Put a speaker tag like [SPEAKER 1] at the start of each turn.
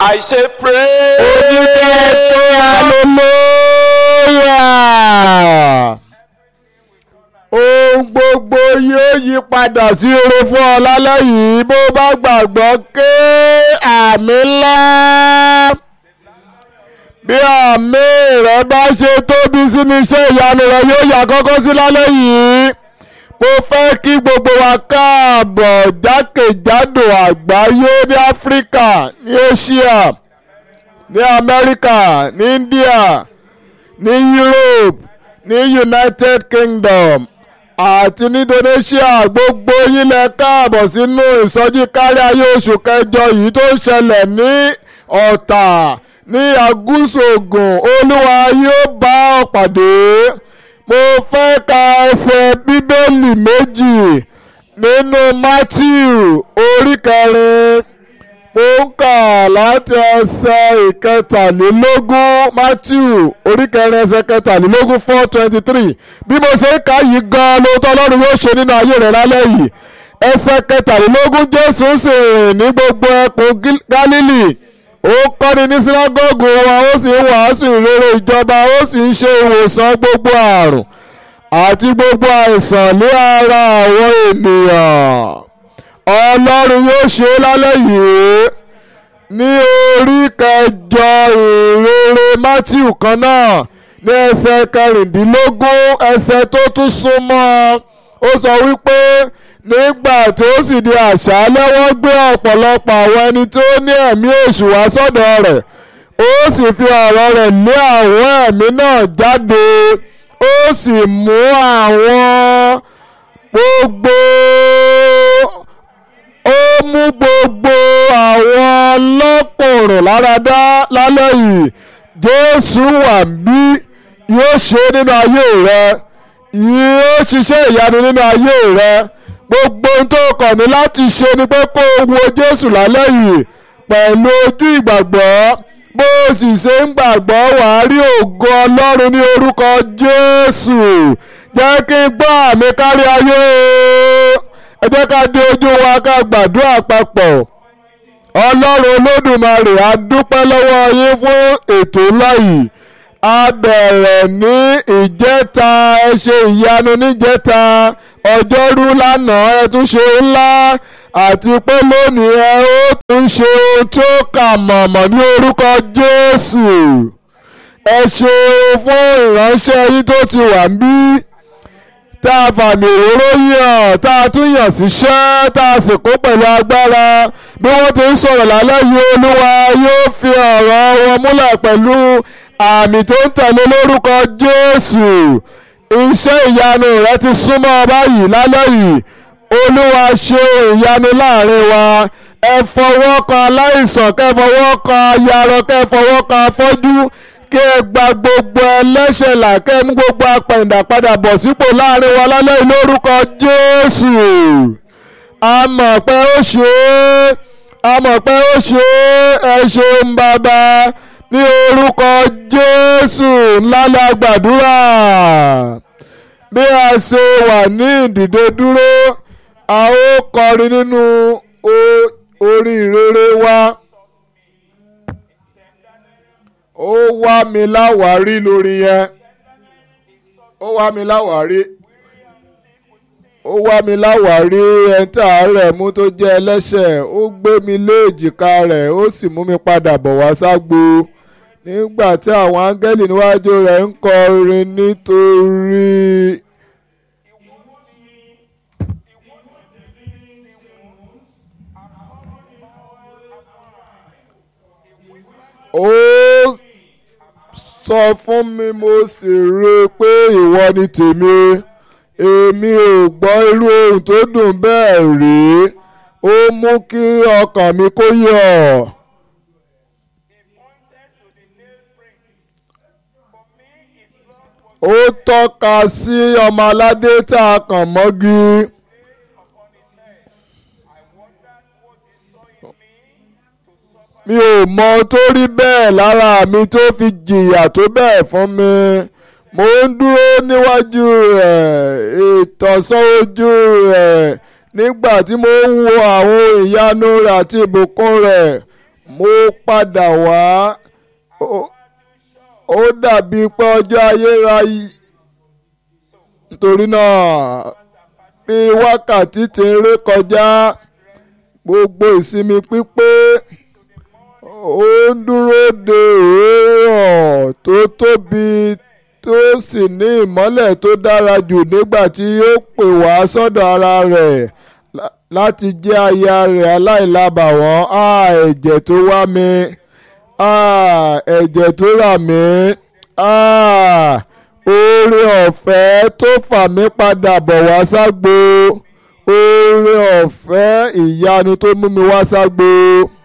[SPEAKER 1] I say pray.
[SPEAKER 2] oníkẹ́kẹ́ hallelujah. ohun gbogbo yóò yí padà sí rere fún ọ lálẹ́ yìí bó bá gbàgbọ́ ké àmì ńlá. bí àmì rẹ bá ṣe tóbi sí ní iṣẹ́ ìyanu rẹ yóò yà kọ́kọ́ sí lálẹ́ yìí mo fẹ́ kí gbogbo wa káàbọ̀ jákèjádò àgbáyé ní áfíríkà ní asia ní amẹ́ríkà ní india ní europe ní united kingdom àti ní indonesia gbogbo yín lẹ káàbọ̀ sínú ìsọjí kárí ayé oṣù kẹjọ yìí tó ń ṣẹlẹ̀ ní ọ̀tà ní agúnṣògùn olúwa yóò bá ọ pàdé mo fẹ́ ka ẹsẹ̀ bíbélì méjì nínú matthew orí kẹrin mo ń kà láti ẹsẹ̀ ìkẹtàlélógún matthew orí kẹrin ẹsẹ̀ kẹtàlélógún four twenty three bí mo ṣe ń kà yìí gan-an lóòótọ́ ọlọ́run yóò ṣe nínú ayé rẹ̀ lálẹ́ yìí ẹsẹ̀ kẹtàlélógún jésù sì rìn ní gbogbo ẹkùn gálílì ó kọ́ni ní sínágọ́gù wa ó sì ń wàásù ìrere ìjọba ó sì ń ṣe ìwòsàn gbogbo àrùn àti gbogbo àìsàn ní ara àwọn ènìyàn ọlọ́run yóò ṣe é lálẹ́ yìí ní orí kẹjọ ìrere matthew kan náà ní ẹsẹ̀ kẹrìndínlógún ẹsẹ̀ tó tún súnmọ́ ó sọ wípé nígbà tó sì di àṣálẹ́ wọ́n gbé ọ̀pọ̀lọpọ̀ àwọn ẹni tó ní ẹ̀mí èṣù wá sọ́dọ̀ rẹ̀ ó sì fi ọ̀rọ̀ rẹ̀ lé àwọn ẹ̀mí náà jáde ó sì mú àwọn gbogbo ó mú gbogbo àwọn lọ́kùnrin láradá lálẹ́ yìí jésù wà bí yóò ṣe nínú ayé rẹ yóò ṣiṣẹ́ ìyanu nínú ayé rẹ gbogbo ohun tó kàn ní láti ṣe ni pé kó o wo jésù lálẹ́ yìí pẹ̀lú ojú ìgbàgbọ́ bó o sì ṣe ń gbàgbọ́ wàá rí ògo ọlọ́run ní orúkọ jésù jẹ́ kí n gbọ́ àmì kárí ayé ẹ jẹ́ ká dé ojú wa ká gbàdúrà papọ̀ ọlọ́run olódùmarè a dúpẹ́ lọ́wọ́ yín fún ètò ńlá yìí a bẹ̀rẹ̀ ní ìjẹta ẹ ṣe ìyanu níjẹta ọjọ́rú lánàá ẹ tún ṣe ńlá àti pé lónìí ẹ ó tún ṣe ohun tó kà mọ̀mọ́ ní orúkọ jésù ẹ ṣe fún ìránṣẹ́ yín tó ti wà ń bí tá a fàmì òróró yàn tá a tún yàn síṣẹ́ tá a sì kó pẹ̀lú agbára bí wọ́n ti ń sọ̀rọ̀ lálẹ́ yìí olúwa yóò fi ọ̀rọ̀ wọn múlẹ̀ pẹ̀lú àmì tó ń tẹ̀lé lórúkọ jésù iṣẹ́ ìyanu rẹ ti súnmọ́ báyìí lálẹ́ yìí olúwa ṣe ìyanu láàrin wa ẹ fọwọ́ kan aláìsàn kẹ́ fọwọ́ kan ayarọ kẹ́ fọwọ́ kan afọ́jú kí ẹ gba gbogbo ẹlẹ́ṣẹ̀ là kẹ́ mú gbogbo apẹ̀ǹdà padà bọ̀ sípò láàrin wa lálẹ́ yìí lórúkọ jésù a mọ̀ pé ó ṣe é a mọ̀ pé ó ṣe é ẹ ṣeun bàbá ní orúkọ jésù ńlá la gbàdúrà bí a ṣe wà ní ìdìde dúró a ó kọrin nínú orin ìrere wa ó wá mi láwárí lórí yẹn ó wá mi láwárí ó wá mi láwárí ẹni tí àárẹ̀ mú tó jẹ́ ẹlẹ́ṣẹ̀ ó gbé mi lé èjìká rẹ̀ ó sì mú mi padà bọ̀ wá ságbo nígbà tí àwọn áńgẹ́lì níwájú rẹ̀ ń kọrin nítorí. ó sọ fún mi mo sì rí i pé ìwọ ni tèmi èmi ò gbọ́ irú ohun tó dùn bẹ́ẹ̀ rí ó mú kí ọkàn mi kó yọ̀. ó tọ́ka sí ọmọ aládé tá a kàn mọ́gi. mi ò mọ tó rí bẹ́ẹ̀ lára mi tó fi jìyà tó bẹ́ẹ̀ fún mi mo ń dúró níwájú rẹ̀ ìtọ̀sán ojú rẹ̀ nígbà tí mo ń wo àwọn ìyanu rẹ̀ àti ìbùkún rẹ̀ mo padà wá ó- ó dàbí pé ọjọ́ ayérayé nítorí náà bí wákàtí ti ń ré kọjá gbogbo ìsinmi pípé ó ń dúró de òórọ̀ tó tóbi tó sì ní ìmọ́lẹ̀ tó dára jù nígbà tí yóò pè wá sọ́dọ̀ ara rẹ̀ lá- láti jẹ́ aya rẹ̀ aláìlábàwọ́n á ẹ̀jẹ̀ tó wá mi á ẹ̀jẹ̀ tó rà mí á oore ọ̀fẹ́ tó fà mí padà bọ̀ wá ságbo oore ọ̀fẹ́ ìyanu tó mú mi wá ságbo.